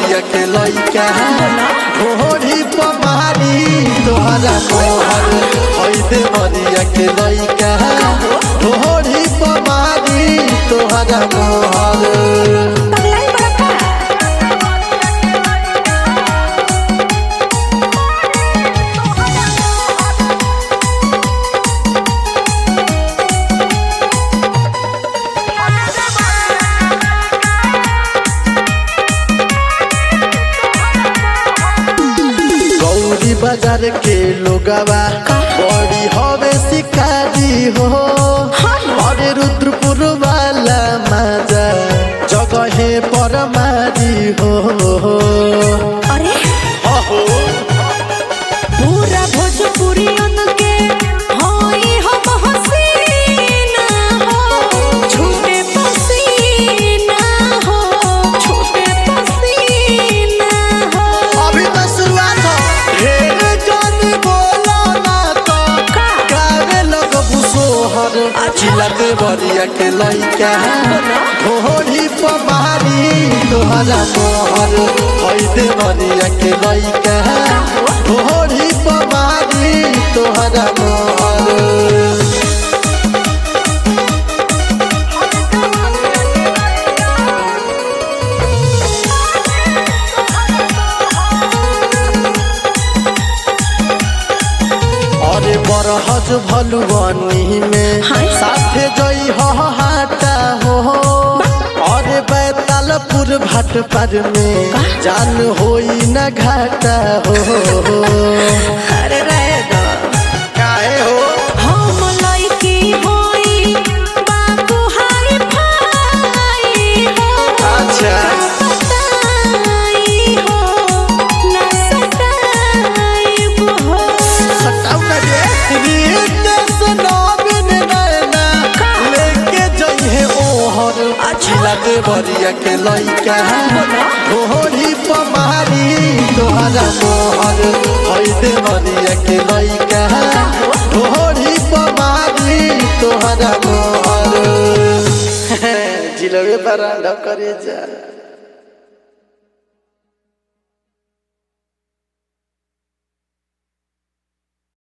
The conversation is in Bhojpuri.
बरिया के लइका घोड़ी पमारी तोहरा मोहर हैदे बरिया के लइका घोड़ी पमारी तोहरा मोहर पगलाई बड़ा का गौरी बाजार के लोगवा बड़ी हवे शिकारी हो अरे रुद्रपुर वाला माजा जगहे पर मारी हो अरे अहो पूरा भोजपुरी के होई हम हसीना हो छूटे पसीना हो छूटे पसीना हो अभी तो शुरुआत हो ढेर जानी बोलो ना तो का? गावे लोग बुसोहर चिल्लाते बरिया के लइका घोड़ी पमारी तोहरा मोहर हैदे बरिया के लइका घोड़ी पमारी तोहरा मोहर अरे बरहज भलुआनी में हाय। साथे जई हो हाटा हो अरे बैतालपुर भाट पर में जान होई न घाटा हो अरे रहे दो काहे हो हम लइकी होई बाबू हाय भाई हो अच्छा सताई हो ना सताई हो सटाऊ ना रे रितेश नवीन नैना लेके जई है ओहर चिल्लाते बरिया के लइका घोड़ी पमारी तोहरा मोहर हैदे बरिया के लइका घोड़ी पमारी तोहरा मोहर जिलबे पर करे जा